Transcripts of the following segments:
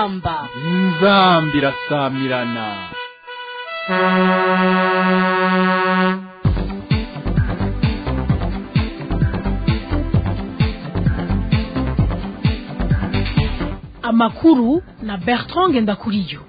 inzamba inzamba irasamirana amakuru na bertrand ngendakuriyo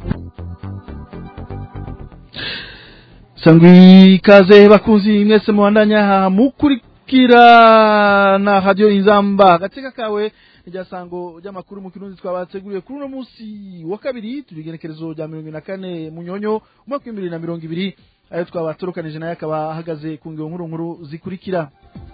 sangwi ikaze bakunzi mwese mubandanya mukurikira na radio inzamba agateka kawe rya sango ry'amakuru mu kirundi twabateguriye kuri uno munsi wa kabiri tubigerekerezo rya mirongo na kane munyonyo umwaka w'ibihumbi bibiri na mirongo ibiri ayo twabaturukanije nayo akaba ahagaze ku ngero nkuru nkuru zikurikira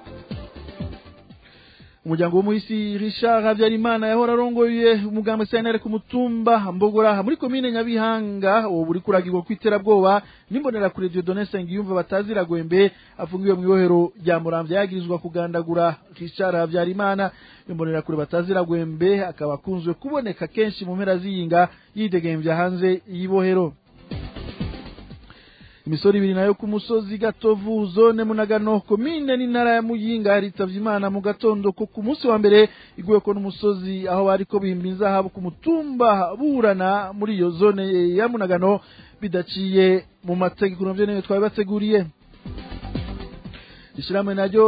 umuryango w'umuhisi Richard Habyarimana yahora arongoye umugambi CNR ku mutumba Mbogora muri komine Nyabihanga uwo buri kuragirwa kwiterabwoba nimbonera kure Dieudonné Sengiyumva batazira gwembe afungiwe mu ibohero rya Muramvya yagirizwa kugandagura Richard Habyarimana nimbonera kure batazira gwembe akaba akunzwe kuboneka kenshi mu mpera ziyinga yidegemvya hanze y'ibohero imisoro ibiri nayo ku musozi gatovu zone munagano komine n'intara ya muyinga yaritavye imana mu gatondo ko ku munsi wa mbere iguyeko n'umusozi aho bariko bimba inzahabu ku mutumba burana muri iyo zone ya munagano bidaciye mu mategeko navyo niyo twari bateguriye ishirahamwe naryo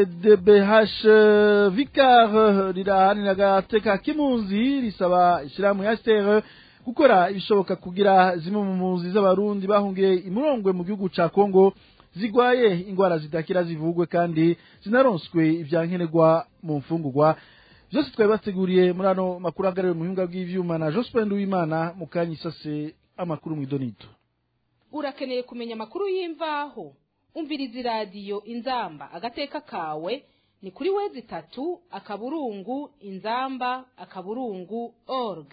cbdbh vicar rirahanira agateka k'impunzi risaba ishirahamwe HCR gukora ibishoboka kugira zimwe mu mpunzi z'abarundi bahungiye imurongwe mu gihugu ca Kongo zigwaye ingwara zidakira zivugwe kandi zinaronswe ivyankenerwa mu mfungurwa byose twari bateguriye muri ano makuru ahagarariwe mu buhinga bw'ivyuma na Jospin Uwimana mu kanya isase amakuru mw'idonito urakeneye kumenya amakuru y'imvaho umviriza iradiyo inzamba agateka kawe ni kuri wezi itatu akaburungu inzamba akaburungu org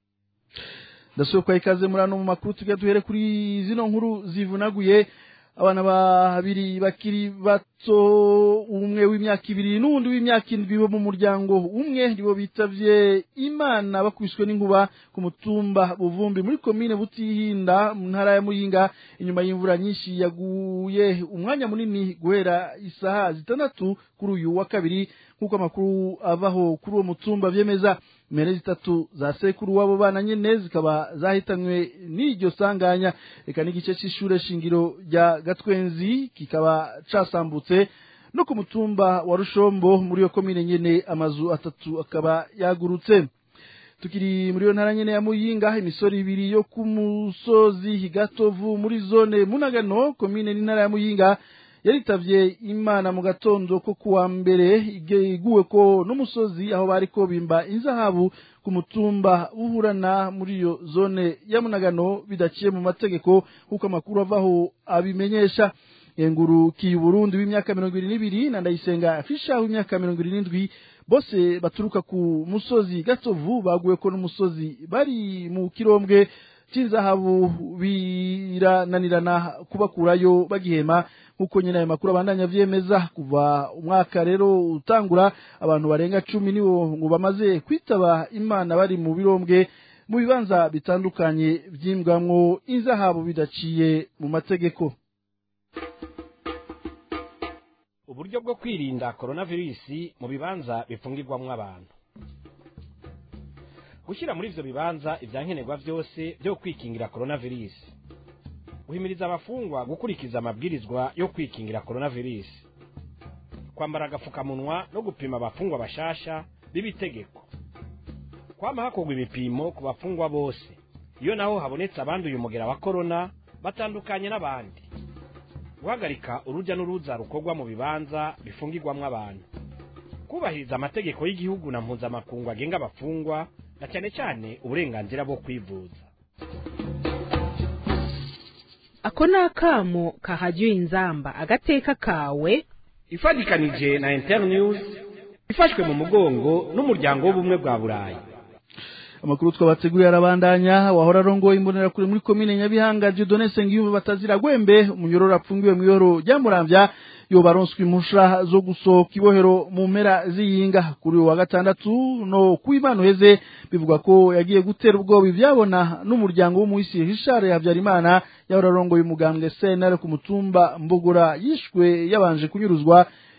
ndasubira ikaze muri ano mu makuru tujya duhere kuri zino nkuru zivunaguye abana babiri bakiri bato umwe w'imyaka ibiri n'uwundi w'imyaka indwi bo mu muryango umwe nibo bitavye imana bakubiswe n'inkuba ku mutumba buvumbi muri komine butihinda mu ntara ya muyinga inyuma y'imvura nyinshi yaguye umwanya munini guhera isaha zitandatu kuri uyu wa kabiri nk'uko amakuru avaho kuri uwo mutumba vyemeza impene zitatu za sekuru wabo bana nyene zikaba zahitanywe n'iryo sanganya reka n'igice c'ishure shingiro rya gatwenzi kikaba casambutse no ku mutumba wa rushombo muri iyo komine nyene amazu atatu akaba yagurutse tukiri muri iyo ntara nyene ya muyinga imisoro ibiri yo ku musozi gatovu muri zone munagano komine n'intara ya muyinga yaritavye imana mu gatondo ko kuwa mbere iguwe ko n'umusozi aho bariko bimba inzahabu ku mutumba uhurana muri iyo zone ya munagano bidaciye mu mategeko kuko amakuru avaho abimenyesha yengurukiye uburundi w'imyaka mirongo ibiri n'ibiri na ndayisenga fisha w'imyaka mirongo ibiri n'indwi bose baturuka ku musozi gatovu baguwe ko n'umusozi bari mu kirombwe c'inzahabu birananirana kubakurayo bagihema nk'uko nyine ayo makuru abandanya vyemeza kuva umwaka rero utangura abantu barenga cumi nibo ngo bamaze kwitaba imana bari mu birombwe mu bibanza bitandukanye vyimbwamwo inzahabu bidaciye mu mategeko uburyo bwo kwirinda koronavirusi mu bibanza bifungirwamwo abantu gushyira muri ivyo bibanza ivyankenerwa vyose vyo kwikingira koronavirusi guhimiriza abafungwa gukurikiza amabwirizwa yo kwikingira koronavirusi kwambara agapfukamunwa no gupima abafungwa bashasha b'ibitegeko kwama hakorwa ibipimo ku bafungwa bose iyo naho habonetse abanduye umugera wa korona batandukanye n'abandi guhagarika urujya n'uruza rukorwa mu bibanza bifungirwamwo abantu kubahiriza amategeko y'igihugu na mpuzamakungu agenga abafungwa na cyane cyane uburenganzira bwo kwivuza ako ni akamo kahajya inzamba agateka kawe ifatikanije na internews ifashwe mu mugongo n'umuryango w'ubumwe bwa burayi amakuru twabateguriye arabandanya wahora arongoye imbonerakure muri komine nyabihanga Dieudonné Sengiyumva batazira gwembe umunyororo apfungiwe mu ihoro rya Muramvya yoba aronswe impusha zo gusohoka ibohero mu mpera z'iyinga kuri uyu wa gatandatu no kuw'Imana uheze bivugwa ko yagiye gutera ubwoba ivyabona n'umuryango w'umuhisi Richard Habyarimana yahora arongoye umugambwe CNL ku mutumba Mbogora yishwe yabanje kunyuruzwa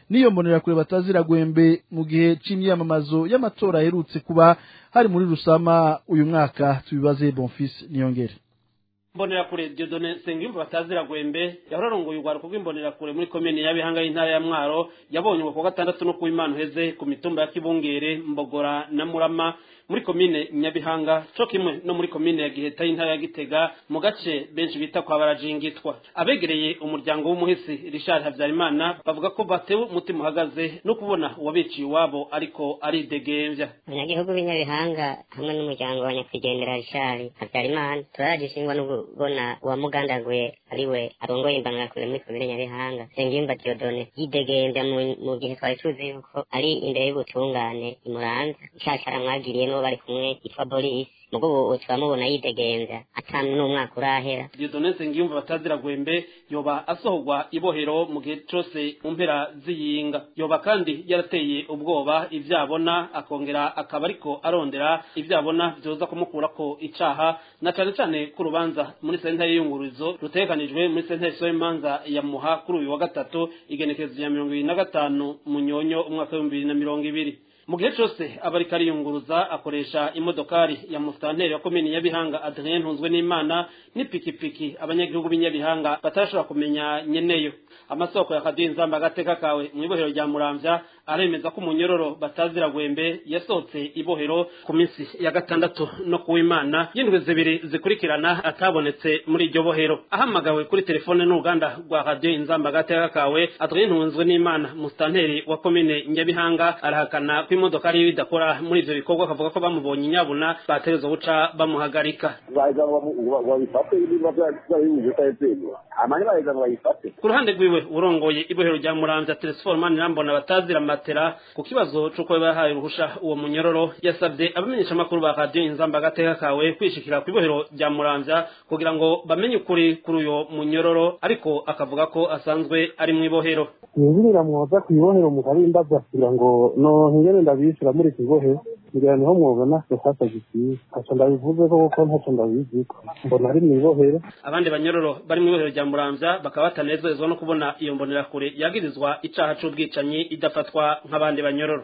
n'iyo mbonerakure batazira gwembe mu gihe c'imyamamazo y'amatora aherutse kuba hari muri rusama uyu mwaka tubibaze bonfils niyongere imbonerakure Dieudonne Nsengiyumva batazira gwembe yahorarongoye urwaruko rw'imbonerakure muri komine ya Bihanga y'intara ya Mwaro yabonye ku gatandatu no ku Imana uheze ku mitumba ya Kibungere Mbogora na Murama muri komine Nyabihanga co kimwe no muri komine ya Giheta y'intara ya Gitega mu gace benshi bita kwa barajingitwa abegereye umuryango w'umuhisi Richard Havyarimana bavuga ko batewe umutima uhagaze no kubona uwabiciye iwabo ariko aridegembya abanyagihugu b'inyabihanga hamwe n'umuryango wa nyakwigendera Richard Havyarimana turaragishingwa no kubona uwamugandaguye ariwe arongoye imbangarakure muri komine Nyabihanga Nsengiyumva Dieudonne yidegembya mu- mu gihe twari tuzi yuko ari imbere y'ubutungane imuranza icaca aramwagiriye n'uwo bari kumwe yitwa Boris mugo ubu turamubona yidegembya atanu n'umwaka urahera Dieudonne Nsengiyumva batazira gwembe yoba asohorwa ibohero mu gihe cose mu mpera z'iyinga yoba kandi yarateye ubwoba ivyabona akongera akaba ariko arondera ivyabona vyoza kumukurako icaha na cane cane ku rubanza muri sentare y'iyungururizo rutegekanijwe muri sentare somanza ya muha kuri uyu wa gatatu igenekerezo rya mirongo ibiri na gatanu munyonyo umwaka w'ibihumbi bibiri na mirongo ibiri mu gihe cose aba ariko ariyunguruza akoresha imodokari ya musitanteri wa komini nyabihanga adrien ntunzwe n'imana n'ipikipiki abanyagihugu b'inyabihanga batarashobora kumenya nyeneyo amasoko ya kaduha inzamba agateka kawe mu ibohero rya muramvya aremeza ko umunyororo batazira gwembe yasohotse ibohero ku minsi ya gatandatu no kuw'imana y'indwi zibiri zikurikirana atabonetse muri iryo bohero ahamagawe kuri telefone n'uruganda rwa radiyo inzamba agateka kawe adrien ntunzwe n'imana musitanteri wa komine nyabihanga arahakana ko imodoka ariyo idakora muri ivyo bikorwa akavuga ko bamubonye inyabuna bategerezwa guca bamuhagarika baza babifate niba byabihuje utayebyemera amani baheza ngo bayifate ku ruhande rwiwe urongoye ibohero rya muramvya telefone mani rambona batazira matera ku kibazo c'uko bahaye uruhusha uwo munyororo yasabye abamenyeshamakuru ba radiyo inzamba agateka kawe kwishikira ku ibohero rya muramvya kugira ngo bamenye ukuri kuri uyo munyororo ariko akavuga ko asanzwe ari mu ibohero yinjirira mwoza ku ibohero mukarimbaza kugira ngo no ngene ndabishyura muri iki bohero ngira niho mwobona sefasa gikwiye ntaco ndabivuze ko kuko ntaco ndabiziko mbona ari mu ibohero abandi banyororo bari mu ibohero rya muramvya bakaba batanezerezwa no kubona iyo mbonerakure yagirizwa icaha c'ubwicanyi idafatwa nk'abandi banyororo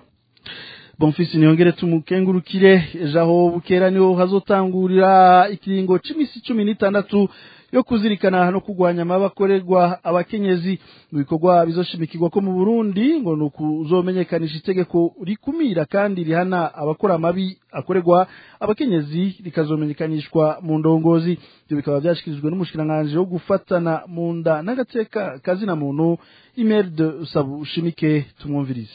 bonfisi niyongere tumukengurukire jaho bukera niho hazotangurira ikiringo c'imisi cumi n'itandatu yo kuzirikana no kurwanya amabakorerwa abakenyezi mu bikorwa bizoshimikirwa ko mu Burundi ngo ni ukuzomenyekanisha itegeko rikumira kandi rihana abakora amabi akorerwa abakenyezi rikazomenyekanishwa mu ndongozi ibyo bikaba byashikirijwe n'umushikiranganji wo gufatana mu nda n'agateka kazina muntu Imelda Sabushimike tumwumvirize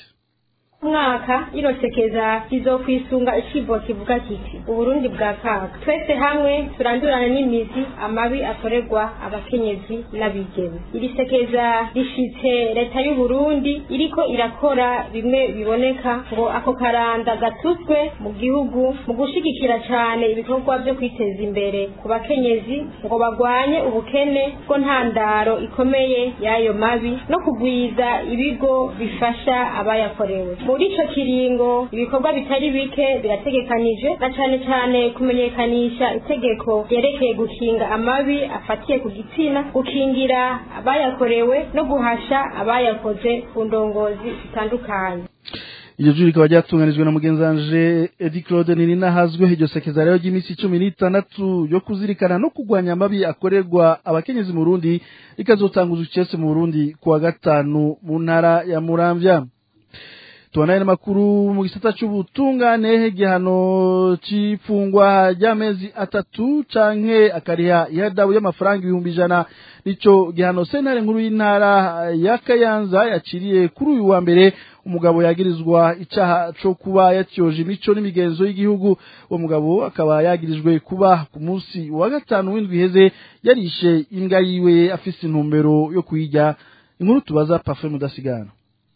mwaka irosekeza rizokwisunga icibo kivuga kiti uburundi bwa kaga twese hamwe turandurane n'imizi amabi akorerwa abakenyezi n'abigeme iri sekeza rishitse leta y'uburundi iriko irakora bimwe biboneka ngo ako karanda gatutswe mu gihugu mu gushigikira cane ibikorwa vyo kwiteza imbere ku bakenyezi ngo bagwanye ubukene bwo ntandaro ikomeye y'ayo mabi no kugwiza ibigo bifasha abayakorewe muri ico kiringo ibikorwa bitari bike birategekanije na cane cane kumenyekanisha itegeko ryerekeye gukinga amabi afatiye ku gitsina gukingira abayakorewe no guhasha abayakoze ku ndongozi zitandukanye iryo juri rikaba ryatunganijwe na mugenzanje Edi Claude Nininahazwe iryo sekeza rero ry'iminsi cumi n'itandatu yo kuzirikana no kurwanya amabi akorerwa abakenyezi mu Burundi rikazotanguzwa icese mu Burundi kuwa gatanu mu ntara ya Muramvya tubanaye n'amakuru mu gisata c'ubutungane igihano c'ifungwa ry'amezi atatu canke akariha ihadabu y'amafaranga ibihumbi ijana nico gihano sentare nkuru y'intara ya kayanza yaciriye kuri uyu wa mbere umugabo yagirizwa icaha co kuba yatyoje imico n'imigenzo y'igihugu uwo mugabo akaba yagirijwe kuba ku munsi wa gatanu w'indwi iheze yarishe imbwa yiwe afise intumbero yo kuyirya inkuru tubaza pafe mudasigana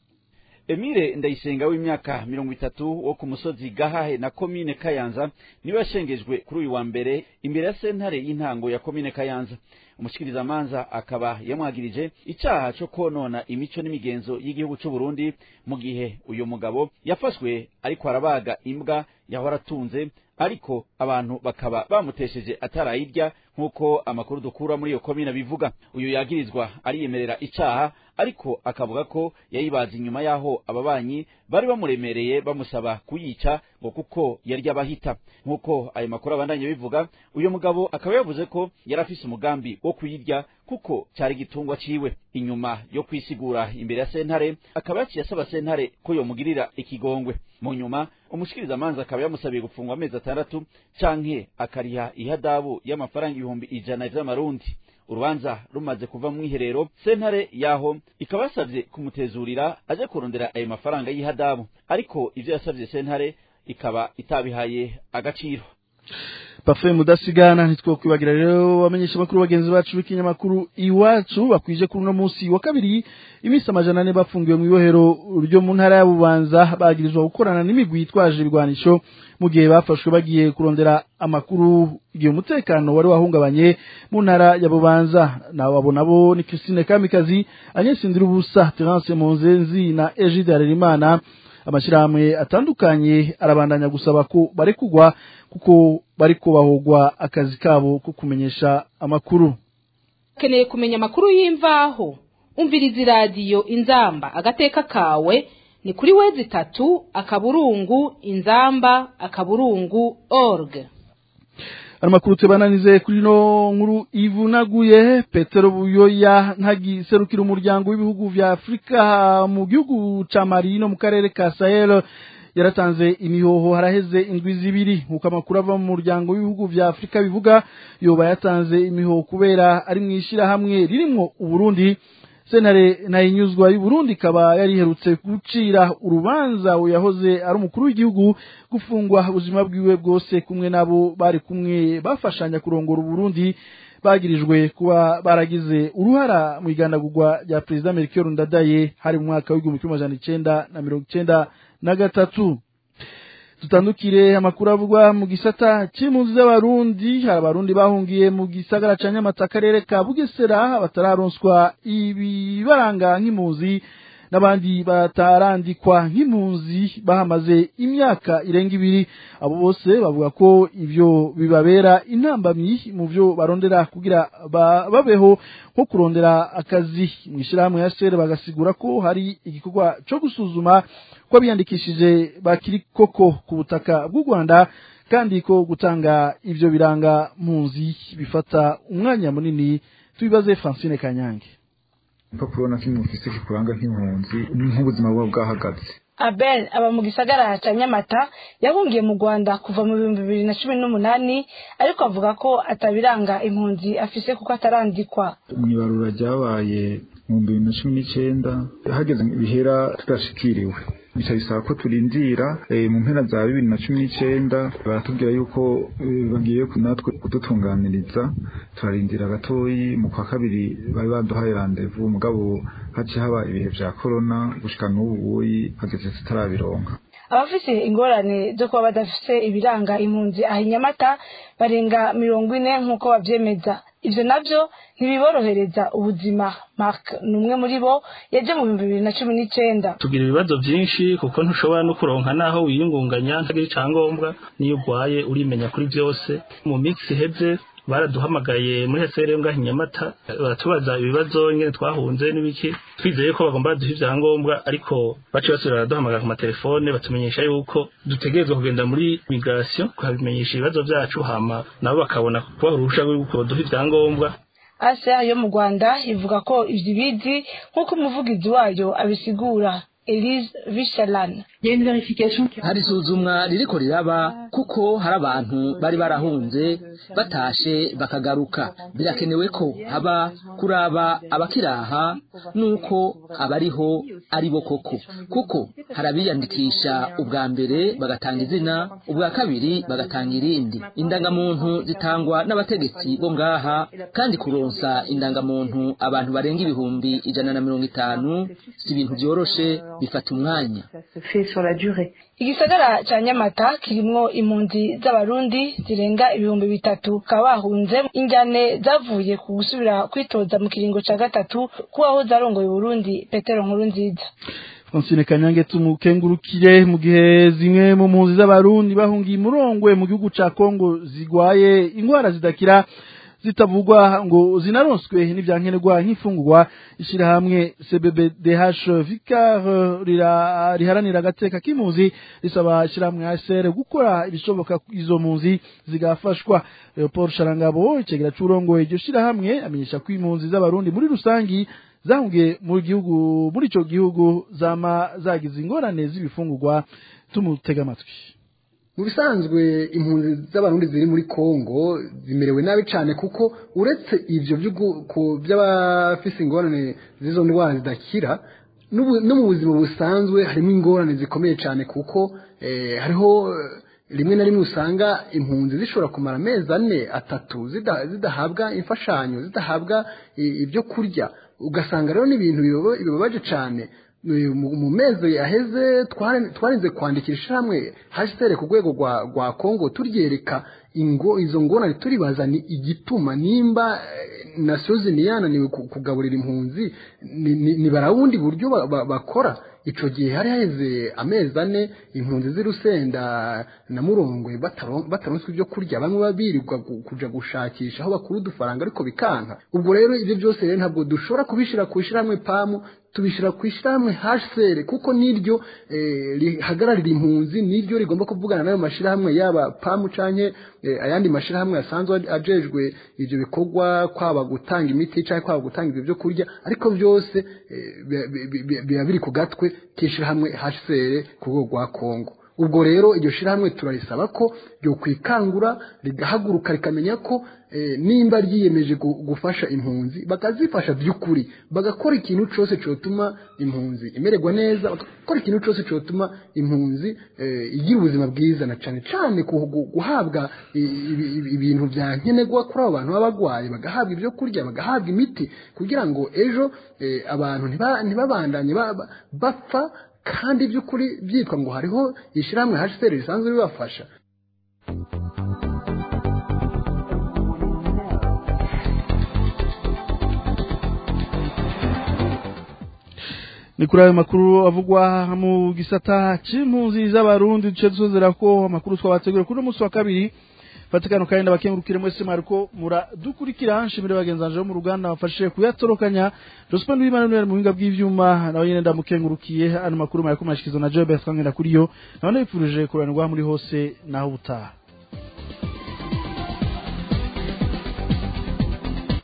Emile ndayisenga w'imyaka mirongo itatu wo ku musozi Gahahe na komine Kayanza niwe yashengejwe kuri uyu wa mbere imbere ya sentare y'intango ya komine Kayanza umushikirizamanza akaba yamwagirije icaha co konona imico n'imigenzo y'igihugu c'u Burundi mu gihe uyu mugabo yafashwe ariko arabaga imbwa yahora atunze ariko abantu bakaba bamutesheje atarayirya nk'uko amakuru dukura muri iyo komine bivuga uyu yagirizwa ariyemerera icaha ariko akavuga ko yayibaza inyuma y'aho ababanyi bari bamuremereye bamusaba kuyica ngo kuko yari abahita nk'uko ayo makuru abandanye bivuga uyu mugabo akaba yavuze ko yari afise umugambi wo kuyirya kuko cyari igitungwa ciwe inyuma yo kwisigura imbere ya sentare akaba yaciye asaba sentare ko yomugirira ikigongwe mu nyuma umushikirizamanza akaba yamusabiye gufungwa amezi atandatu canke akariha ihadabu y'amafaranga ibihumbi ijana vy'amarundi urubanza rumaze kuva mu mwiherero sentare yaho ikaba yasavye kumutezurira aje kurondera ayo mafaranga y'ihadabu ariko ivyo yasavye sentare ikaba itabihaye agaciro Parfait mudasigana ntitwokwibagira rero bamenyesha makuru bagenzi bacu b'ikinyamakuru iwacu bakwije kuri uno munsi wa kabiri imisi amajana ane bafungiwe mu ibohero ryo mu ntara ya Bubanza bagirizwa gukorana n'imigwi yitwaje ibigwanisho mu gihe bafashwe bagiye kurondera amakuru igihe umutekano wari wahungabanye mu ntara ya Bubanza nabo abo nabo ni Christine Kamikazi Agnes Ndirubusa Terence Monzenzi na Egide Harerimana amashirahamwe atandukanye arabandanya gusaba ko barekugwa kuko bariko bahogwa akazi kabo ko kumenyesha amakuru ukeneye kumenya amakuru y'imvaho umviriza iradiyo inzamba agateka kawe ni kuri wezi itatu akaburungu inzamba akaburungu org ano makuru tubananize kuri no nkuru ivunaguye petero buyoya ntagiserukira umuryango w'ibihugu vya afurika mu gihugu ca mali no mu karere ka sahel yaratanze imihoho haraheze indwi zibiri nk'uko amakuru ava mu muryango w'ibihugu vya afurika bivuga yoba yatanze imihoho kubera ari mu ishyirahamwe ririmwo uburundi sentare nayinyuzwa y'uburundi ikaba yariherutse gucira urubanza yahoze ari umukuru w'igihugu gufungwa ubuzima bwiwe bwose kumwe nabo bari kumwe bafashanya kurongora uburundi bagirijwe kuba baragize uruhara mu igandagurwa rya perezida melchior ndadaye hari mu mwaka w'igihumbi kimwe amajana icenda na mirongo icenda na gatatu tutandukire amakuru avugwa mu gisata c'impunzi z'abarundi hari abarundi bahungiye mu gisagara ca nyamata akarere ka bugesera batararonswa ibibaranga nk'impunzi n'abandi batarandikwa nk'impunzi bahamaze imyaka irenga ibiri abo bose bavuga ko ivyo bibabera intambamyi mu vyo barondera kugira babeho nko kurondera akazi mu ishyirahamwe ya sere bagasigura ko hari igikorwa co gusuzuma ko biyandikishije bakiri koko ku butaka bw'u Rwanda kandi ko gutanga ivyo biranga mpunzi bifata umwanya munini tubibaze Francine Kanyange impapuro na kimwe ufise kikuranga nk'impunzi nk'ubuzima buba bwahagaze abel aba mu gisagara cya nyamata yahungiye mu rwanda kuva mu bihumbi bibiri na cumi n'umunani ariko avuga ko atabiranga impunzi afise kuko atarandikwa mwibarura ryabaye mu bibiri na cumi n'icenda hageze bihera tudashikiriwe bica bisaba ko turindira mu mpera za bibiri na cumi n'icenda baratubwira yuko bagiye natwe kudutunganiriza turarindira gatoyi mu kwa kabiri bari baduhaye randevu mugabo haciye haba ibihe vya korona gushika n'ubu buyi hageze tutarabironka abafise ingorane zo kuba badafise ibiranga impunzi aha inyamata barenga mirongo ine nk'uko bavyemeza ivyo navyo ntibiborohereza ubuzima mark ni umwe muri bo yaje mu bihumbi bibiri na cumi n'icenda tugira ibibazo vyinshi kuko ntushobora no kuronka naho wiyungunganya ntagira icangombwa niyo ugwaye urimenya kuri vyose mu minsi iheze baraduhamagaye muri hesere ngaho inyamata baratubaza ibibazo nyene twahunze n'ibiki twizeye ko bagomba baduha ivyangombwa ariko baciye basubira baraduhamagara ku matelefone batumenyesha yuko dutegerezwa kugenda muri migration kuhabimenyesha ibibazo vyacu hama nabo bakabona kubaha uruhusha rw'uko baduha ivyangombwa asa yo mu rwanda ivuga ko ivyo ibizi nk'uko umuvugizi wayo abisigura elise vishalan hari isuzumwa ririko riraba kuko hari abantu bari barahunze batashe bakagaruka birakenewe ko haba kuraba abakiraha nuko abariho ari bo koko kuko hari abiyandikisha ubwa mbere bagatanga izina ubwa kabiri bagatanga irindi indangamuntu zitangwa n'abategetsi bo ngaha kandi kuronsa indangamuntu abantu barenga ibihumbi ijana na mirongo itanu si ibintu vyoroshe bifata umwanya igisagara ca nyamata kirimwo impunzi z'abarundi zirenga ibihumbi bitatu bakaba bahunze injyane zavuye ku gusubira kwitoza mu kiringo ca gatatu kubaho zarongoye uburundi petero nkuru nziza Francine Kanyange tumukengurukire mu gihe zimwe mu mpunzi z'abarundi bahungiye murongwe mu gihugu ca Kongo zigwaye ingwara zidakira zitavugwa ngo zinaronswe n'ivyankenerwa nk'ifungurwa ishirahamwe CBBDH Vicar rira- riharanira agateka k'impunzi risaba ishirahamwe ASR gukora ibishoboka izo mpunzi zigafashwa Leopold Sharangabo icegera c'urongoye iryo shirahamwe amenyesha ko impunzi z'abarundi muri rusangi zahungiye mu gihugu muri ico gihugu zama zagize ingorane z'ibifungurwa tumutega amatwi mu bisanzwe impunzi z'abarundi ziri muri kongo zimerewe nabi cyane kuko uretse ibyo by'ugu- ku- by'abafise ingorane z'izo ndwara zidakira n'ubu- no mu buzima busanzwe harimo ingorane zikomeye cyane kuko eh, hariho eh, rimwe na rimwe usanga impunzi zishobora kumara amezi ane atatu zida- zidahabwa imfashanyo zidahabwa i- ibyo kurya ugasanga rero n'ibintu biba- bibabaje cyane Eh, mu mu mezi aheze twari- twarinze kwandikira ishyirahamwe hashitere ku rwego rwa rwa kongo turyereka ingo izo ngorane turibaza ni igituma nimba eh, nasiyo ziniyananiwe ku- kugaburira impunzi ni- ni ni barawundi buryo ba- ba- bakora ico gihe hari haheze amezi ane impunzi z'irusenda na murongwe bataro- bataronswe ibyo kurya bamwe babirirwa gu- kuja gushakisha aho bakura udufaranga ariko bikanka ubwo rero ibyo byose rero ntabwo dushobora kubishira ku ishyirahamwe pamu tubishyira ku ishyirahamwe hsr kuko niryo eh, rihagararira impunzi niryo rigomba kuvugana n'ayo mashyirahamwe yaba pamu canke eh, ayandi mashyirahamwe asanzwe ajejwe ivyo bikorwa kwaba gutanga imiti canke kwaba gutanga ivyo byo kurya ariko byose eh, bi- bi- bi- biba biri ku gatwe k'ishyirahamwe hsr ku rwego rwa kongo ubwo rero iryo shyirahamwe turarisaba ko ryo kwikangura rigahaguruka rikamenya ko eh, nimba ryiyemeje gu- gufasha impunzi bakazifasha by'ukuri bagakora ikintu cyose cyotuma impunzi imererwa neza bagakora ikintu cyose cyotuma impunzi eh, igira ubuzima bwiza na cyane cyane ku- gu- guhabwa i- ibi- ibi- ibintu bya nkenerwa kuri abo bantu baba barwaye bagahabwa ibyo kurya bagahabwa imiti kugira ngo ejo eh, abantu ntiba- ntibabandanye ba- ba- bapfa kandi by'ukuri byitwa ngo hariho ishyirahamwe hsr risanzwe ribafasha ni kuri ayo makuru avugwa mu gisata c'impunzi z'abarundi duce dusozera ko amakuru twabategura kuri uno munsi wa kabiri fatikano kandi ndabakengurukire mwese mwariko muradukurikira nshimire bagenzi banje bo mu ruganda bafashije kuyatorokanya Jospin Louis Manuel mu buhinga bw'ivyuma nawe nyene ndamukengurukiye ano makuru mayako mashikizwa na Joe Bertrand Ndakuriyo nawe ndabifurije kuranirwa muri hose naho ubutaha